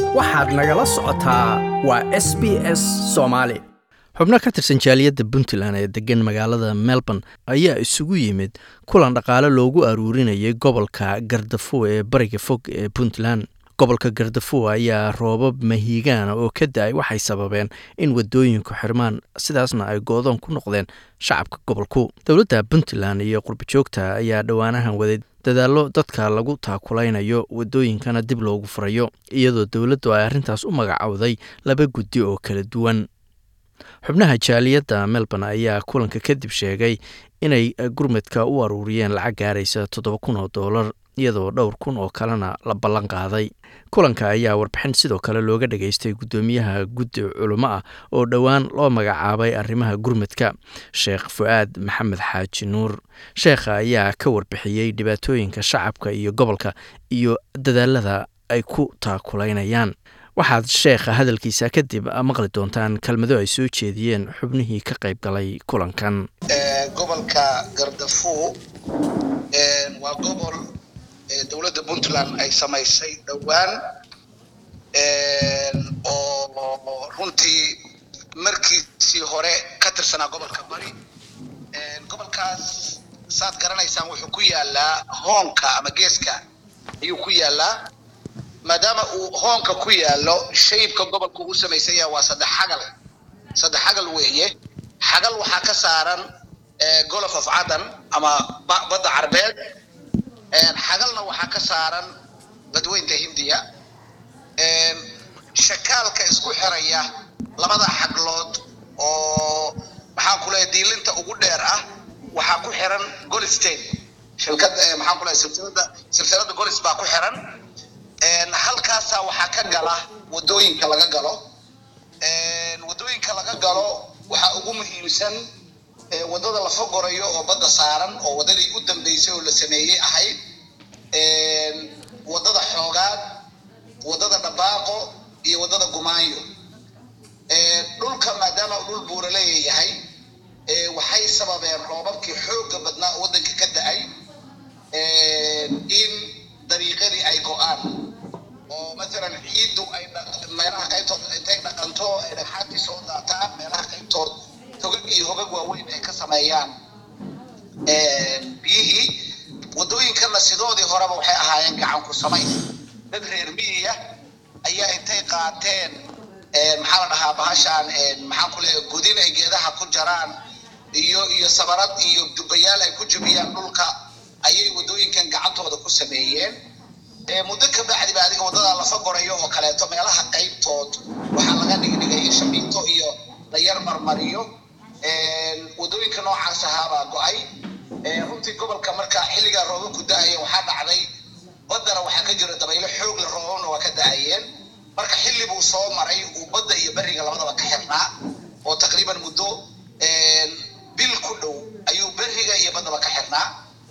waxaad nagala socotaa waa s b s soomaali xubno ka tirsan jaaliyadda puntland ee degan magaalada melbourne ayaa isugu yimid kulan dhaqaale loogu aruurinayay gobolka gardafuw ee bariga fog ee puntland gobolka gardafuw ayaa roobab mahiigaana oo ka da-ay waxay sababeen in wadooyinku xirmaan sidaasna ay goodoon ku noqdeen shacabka gobolku dowladda puntland iyo qurbajoogta ayaa dhowaanahan waday dadaallo dadka lagu taakulaynayo wadooyinkana dib loogu furayo iyadoo dowladdu ay arrintaas u magacowday laba guddi oo kala duwan xubnaha jaaliyadda melbourne ayaa kulanka kadib sheegay inay gurmadka u aruuriyeen lacag gaaraysa toddoba kun oo doolar iyadoo dhowr kun oo kalena la ballan qaaday kulanka ayaa warbixin sidoo kale looga dhageystay guddoomiyaha guddi culimo ah oo dhowaan loo magacaabay arrimaha gurmadka sheekh fu-aad maxamed xaaji nuur sheekha ayaa ka warbixiyey dhibaatooyinka shacabka iyo gobolka iyo dadaalada ay ku taakulaynayaan waxaad sheekha hadalkiisa kadib maqli doontaan kelmado ay soo jeediyeen xubnihii ka qayb galay kulankan gobolka gardafuw waa gobol dowladda puntland ay samaysay dhowaan oo runtii markiisii hore ka tirsanaa gobolka bari gobolkaas saad garanaysaan wuxuu ku yaalaa hoonka ama geeska ayuu ku yaalaa maadaama uu hoonka ku yaalo shaybka gobolku u samaysan yaha waa saddex xagal saddex xagal weeye xagal waxaa ka saaran golof of cadan ama badda carbeed xagalna waxaa ka saaran badweynta hindiya shakaalka isku xiraya labada xaglood oo maxaan ku leeyahay diilinta ugu dheer ah waxaa ku xiran golistain shilkada maxaan ku leeyahay silsilada silsilada golis baa ku xiran halkaasaa waxaa ka gala wadooyinka laga galo wadooyinka laga galo waxaa ugu muhiimsan wadada la fogorayo oo badda saaran oo wadadii u dambeysay oo la sameeyey ahayd wadada xoogaad wadada dhabaaqo iyo wadada gumaanyo dhulka maadaama uu dhul buura leeyahay waxay sababeen roobabkii xooga badnaa oo waddanka ka da-ay in dariiqadii ay go-aan oo maalan ciiddu ay meelaha qaybtood intay dhaqanto ay dhagxaantii soo daataan meelaha qaybtood hogag iyo hogag waaweyn ay ka sameeyaan biyihii wadooyinkana sidoodii horeba waxay ahaayeen gacan ku samayn dad reer miyiya ayaa intay qaateen maxaa la dhahaa bahashaan maxaan ku leeyahay gudin ay geedaha ku jaraan iyo iyo sabarad iyo dubayaal ay ku jubiyaan dhulka ayay wadooyinkan gacantooda ku sameeyeen muddo ka bacdi ba adiga wadada lafa gorayo oo kaleeto meelaha qaybtood waxaa laga dhigdhigay in shamiinto iyo la yar marmariyo wadooyinka noocaas ahaabaa go-ay runtii gobolka marka xilligaa roobabku da-aya waxaa dhacday baddana waxaa ka jira dabaylo xoog le roobabna waa ka da-ayeen marka xilli buu soo maray uu badda iyo beriga labadaba ka xirnaa oo taqriiban muddo bil ku dhow ayuu beriga iyo baddaba ka xirnaa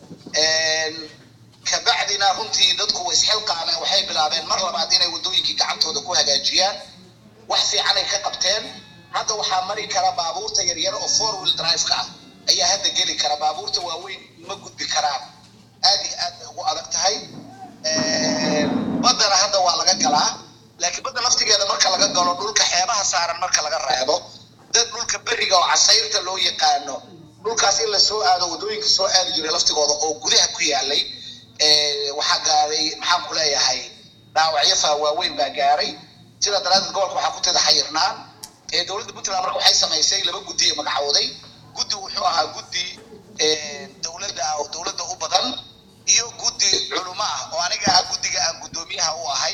kabacdina runtii dadku way isxilqaameen waxay bilaabeen mar labaad inay wadooyinkii gacantooda ku hagaajiyaan wax fiican ay ka qabteen hadda waxaa mari kara baabuurta yaryar oo four wheel drive-ka ah ayaa hadda geli kara baabuurta waaweyn ma gudbi karaan aad iyo aad bay ugu adag tahay baddana hadda waa laga galaa laakiin badda laftigeeda marka laga galo dhulka xeebaha saaran marka laga reebo dad dhulka beriga oo casayrta loo yaqaano dhulkaas in la soo aado wadooyinka soo aadi jiray laftigooda oo gudaha ku yaalay waxaa gaaray maxaan ku leeyahay dhaawacyo faa waaweyn baa gaaray sidaa daraadeed gobolka waxaa ku tada xayirnaan dowladda puntland marka waxay samaysay laba guddi ee magacooday guddi wuxuu ahaa guddi dowladda ah oo dowladda u badan iyo guddi culimo ah oo aniga ah guddiga aan guddoomiyaha u ahay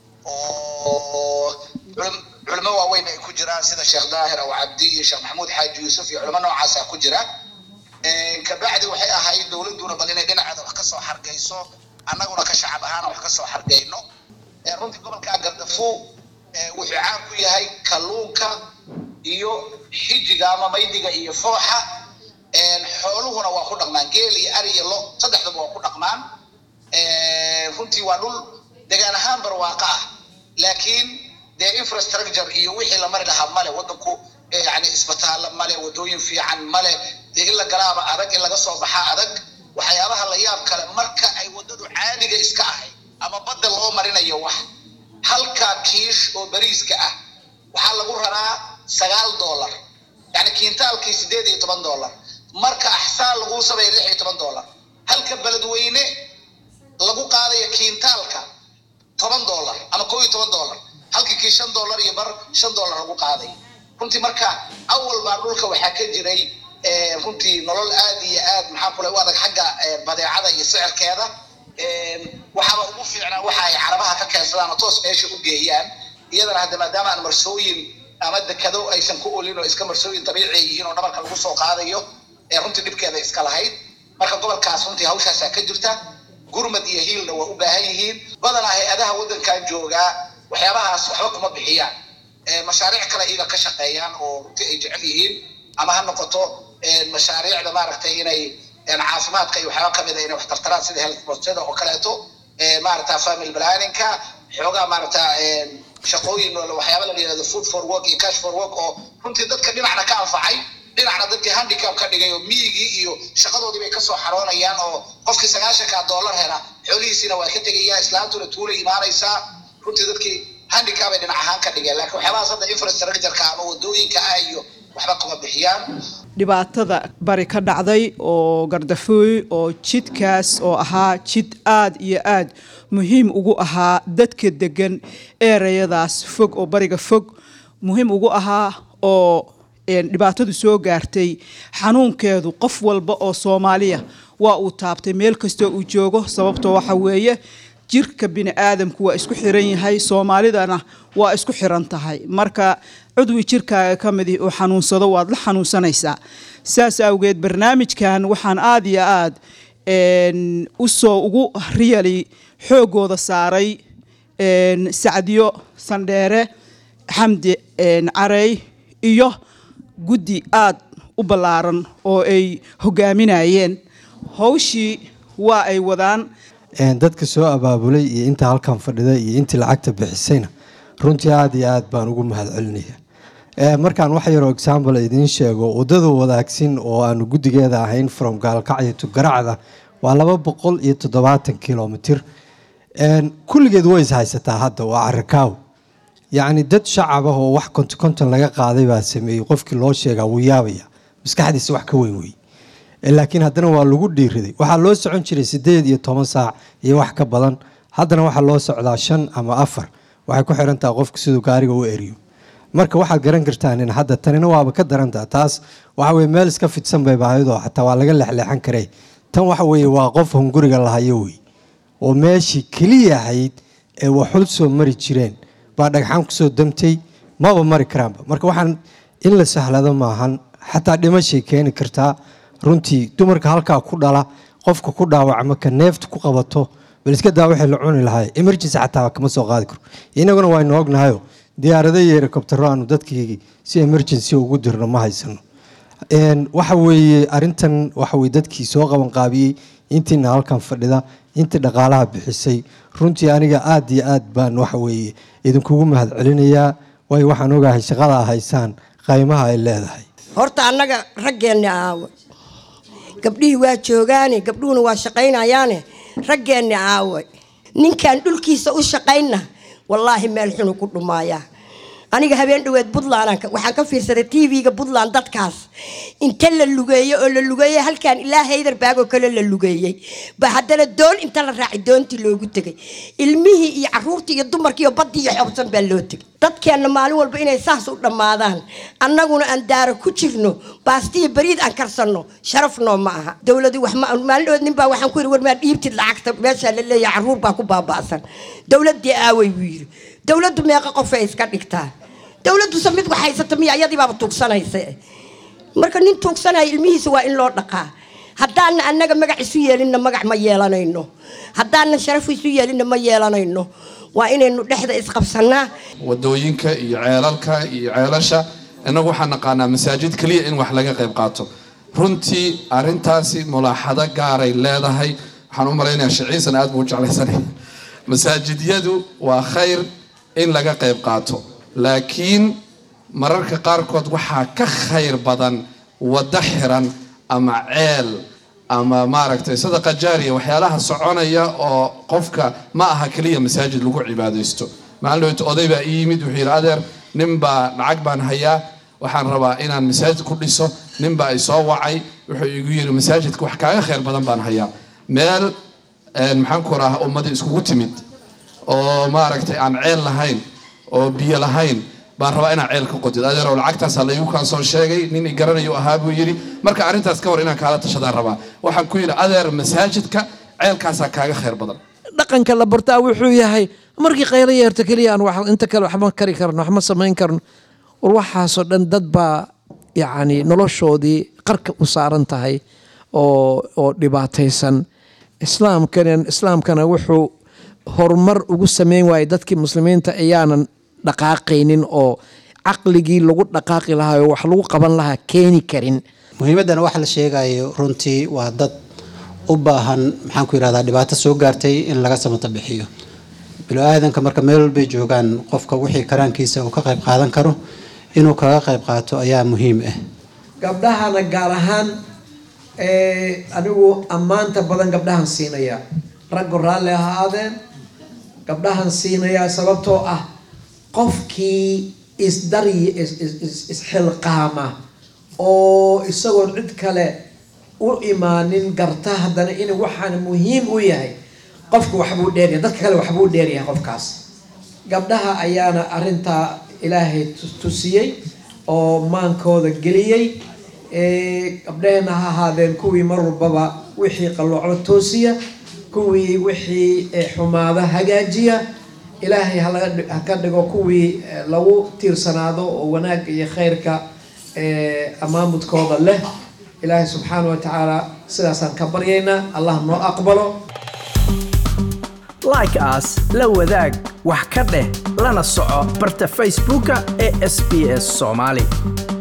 oo culimo waaweyn ay ku jiraan sida sheekh daahir aw cabdi iyo sheekh maxamuud xaaji yuusuf iyo culimo noocaasa ku jira kabacdi waxay ahayd dowladduna bal inay dhinaceeda wax kasoo xargayso annaguna ka shacab ahaana wax kasoo xargayno runtii gobolka gardafuw wuxuu caan ku yahay kalluunka iyo xijiga ama maydiga iyo fooxa xooluhuna waa ku dhaqmaan geel iyo ari iyo lo saddexdaba waa ku dhaqmaan runtii waa dhul degaan ahaan barwaaqa ah laakiin dee infrastructure iyo wixii la mari lahaa male waddanku yani isbitaalla male wadooyin fiican male dee in la galaaba adag in laga soo baxaa adag waxyaabaha la yaab kale marka ay wadadu caadiga iska ahayd ama badda loo marinayo wax halka kiish oo bariiska ah waxaa lagu raraa sagaal dollar yani kiintaalkii sideed iyo toban dollar marka axsaan lagu sameeya lix iyo toban dollar halka beledweyne lagu qaadayo kiintaalka toban dollar ama koo iyo toban dollar halkii kii shan dollar iyo bar shan dollar lagu qaaday runtii marka awal baa dhulka waxaa ka jiray runtii nolol aad iyo aad maxaa kule u adag xagga badeecada iyo sicirkeeda waxaaba ugu fiicnaa waxa ay carabaha ka keensadaan oo toos meesha u geeyaan iyadana hadda maadaama aan marsooyin ama dekado aysan ku olin oo iska marsooyin dabiici yihiin oo dhabarka lagu soo qaadayo ee runtii dhibkeeda iska lahayd marka gobolkaas runtii hawshaasaa ka jirta gurmad iyo hiilna waa u baahan yihiin badanaa hay-adaha waddankan joogaa waxyaabahaas waxba kuma bixiyaan mashaariic kale iyaga ka shaqeeyaan oo runtii ay jecel yihiin ama ha noqoto mashaariicda maaragtay inay caafimaadka iyo waxyaaba kamid a inay wax tartaraan sida health postada oo kaleeto maaragta family planningka xoogaa maaragta shaqooyin waxyaaba la yihahdo food for work iyo cash for work oo runtii dadka dhinacna ka anfacay dhinacna dadkii handicap ka dhigay oo miyigii iyo shaqadoodii bay kasoo xaroonayaan oo qofkii sagaashanka dollar hela xoolihiisiina waa ka tegaya islaantuna tuula imaanaysaa runtii dadkii handicap ay dhinac ahaan ka dhigeen laakiin waxyaabahaas hadda infrastructureka ama wadooyinka ah iyo waxba kuma bixiyaan dhibaatada bari ka dhacday oo gardafooy oo jidkaas oo ahaa jid aad iyo aad muhiim ugu ahaa dadka degan ereyadaas fog oo bariga fog muhiim ugu ahaa oo dhibaatadu soo gaartay xanuunkeedu qof walba oo soomaaliya waa uu taabtay meel kastoo uu joogo sababtoo waxa weeye jirka bini aadamku waa isku xiran yahay soomaalidana waa isku xiran tahay marka cudwi jirkaaga ka midi oo xanuunsado waad la xanuunsanaysaa saas awgeed barnaamijkan waxaan aada iyo aad usoo ugu riyali xoogooda saaray sacdiyo sandheere xamdi carey iyo guddi aad u ballaaran oo ay hogaaminayeen hawshii waa ay wadaan dadka soo abaabulay iyo inta halkan fadhida iyo intii lacagta bixisayna runtii aada iyo aad baan ugu mahad celinaya markaan wax yaroo example idiin sheego wadada wadaagsin oo aanu guddigeeda ahayn from gaalkacyo to garacda waa laba boqol iyo toddobaatan kilomitr kulligeed way is haysataa hadda waa carakaaw yacni dad shacab ah oo wax konton konton laga qaaday baa sameeyey qofkii loo sheegaa wuu yaabaya maskaxdiisa wax ka weyn wey laakiin haddana waa lagu dhiiriday waxaa loo socon jiray sideed iyo toban saac iyo wax ka badan haddana waxaa loo socdaa shan ama afar waxay ku xiran taha qofka siduu gaariga u eriyo marka waxaad garan kartaan in hadda tanina waaba ka darantaha taas waxa weye meel iska fidsan bay baahidoo xataa waa laga leexleexan karay tan waxa weeye waa qof hunguriga lahayo wey oo meeshii keliya ahayd ee waxul soo mari jireen baa dhagxaan kusoo damtay maba mari karaanba marka waxaan in la sahlado maahan xataa dhimashay keeni kartaa runtii dumarka halkaa ku dhala qofka ku dhaawacma ka neefta ku qabato bal iska daa waxay la cuni lahay emergency xataa kama soo qaadi karo inaguna waynu ognahayo diyaarado iyo helikobtero aanu dadkii si emergency ugu dirno ma haysano waxa weeye arintan waxa weye dadkii soo qaban qaabiyey intiina halkan fadhida intii dhaqaalaha bixisay runtii aniga aad iyo aad baan waxa weeye idinkugu mahad celinayaa waayo waxaan ogahay shaqada haysaan qaymaha ay leedahay horta annaga raggeenni aawe gabdhihii waa joogaane gabdhuhuna waa shaqaynayaane raggeenni aawe ninkaan dhulkiisa u shaqaynna wallaahi meel xunu ku dhumaayaa aniga habeen dhaweed puntland waxaan ka fiirsaday tv-ga puntland dadkaas inta la lugeeyo oo la lugeeyey halkaan ilaa haydarbaag oo kale la lugeeyey ba haddana doon inta la raacay doontii loogu tegay ilmihii iyo caruurtii iyo dumarkii iyo baddii iyo xobsan baa loo tegay dadkeenna maalin walba inay saas u dhammaadaan annaguna aan daaro ku jirno baastiya bariid aan karsanno sharaf noo ma aha dowladu wax ma maalin dhaweed nin baa waxaan ku yidhi war maa dhiibtid lacagta meeshaa la leeyahay caruur baa ku baaba'san dowladdii aaway buu yidhi dowladdu meeqa qofay iska dhigtaa dowladdusa mid wax haysata miya iyadii baaba tuugsanaysa marka nin tuugsanaya ilmihiisa waa in loo dhaqaa haddaana annaga magac isu yeelinna magac ma yeelanayno haddaana sharaf isu yeelinna ma yeelanayno waa inaynu dhexda isqabsanaa wadooyinka iyo ceelalka iyo ceelasha innagu waxaan naqaanaa masaajid keliya in wax laga qayb qaato runtii arintaasi mulaaxado gaaray leedahay waxaan u malaynayaa shiciisan aad buu u jeclaysanay masaajidyadu waa khayr in laga qayb qaato laakiin mararka qaarkood waxaa ka khayr badan waddo xiran ama ceel ama maaragtay sadaqa jaariya waxyaalaha soconaya oo qofka ma aha keliya masaajid lagu cibaadaysto maalin dhaweyta oday baa ii yimid wuxuu yidhi adeer nin baa lacag baan hayaa waxaan rabaa inaan masaajid ku dhiso nin baa i soo wacay wuxuu igu yidhi masaajidka wax kaaga khayr badan baan hayaa meel maxaan ku raha ummadii iskugu timid oo maaragtay aan ceel lahayn oo biyo lahayn baan rabaa inaan ceel ka qodid adeerow lacagtaasaa laygu kaan soo sheegay nin i garanayo ahaa buu yidhi marka arrintaas ka hor inaan kaala tashadaan rabaa waxaan ku yidhi adeer masaajidka ceelkaasaa kaaga khayr badan dhaqanka la bartaa wuxuu yahay markii qaylo yeerto keliya aan wax inta kale waxma kari karno waxma samayn karno war waxaasoo dhan dad baa yacni noloshoodii qarka u saaran tahay oo oo dhibaataysan islaamkana islaamkana wuxuu horumar ugu sameyn waayay dadkii muslimiinta ayaanan dhaqaaqaynin oo caqligii lagu dhaqaaqi lahaa oo wax lagu qaban lahaa keeni karin muhiimaddana waxa la sheegayo runtii waa dad u baahan maxaan ku yidhahdaa dhibaato soo gaartay in laga samata bixiyo bilo-aadanka marka meel walbay joogaan qofka wixii karaankiisa uu ka qayb qaadan karo inuu kaga qayb qaato ayaa muhiim ah gabdhahana gaar ahaan anigu ammaanta badan gabdhahan siinaya raggu raalli ha ahaadeen gabdhahan siinayaa sababtoo ah qofkii isdaryi isxilqaama oo isagoon cid kale u imaanin garta haddana in waxaan muhiim u yahay qofka waxbuu dheeryahay dadka kale waxbuu dheeryahay qofkaas gabdhaha ayaana arintaa ilaahay tusiyey oo maankooda geliyey gabdhaheenna ha ahaadeen kuwii mar walbaba wixii qallooclo toosiya kuwii wixii xumaada hagaajiya ilaahay ha ka dhigo kuwii lagu tiirsanaado oo wanaagga iyo khayrka amaamudkooda leh ilaahay subxaana wa tacaala sidaasaan ka baryaynaa allah noo aqbalo like aas la wadaag wax ka dheh lana soco barta facebooka ee sb s soomaali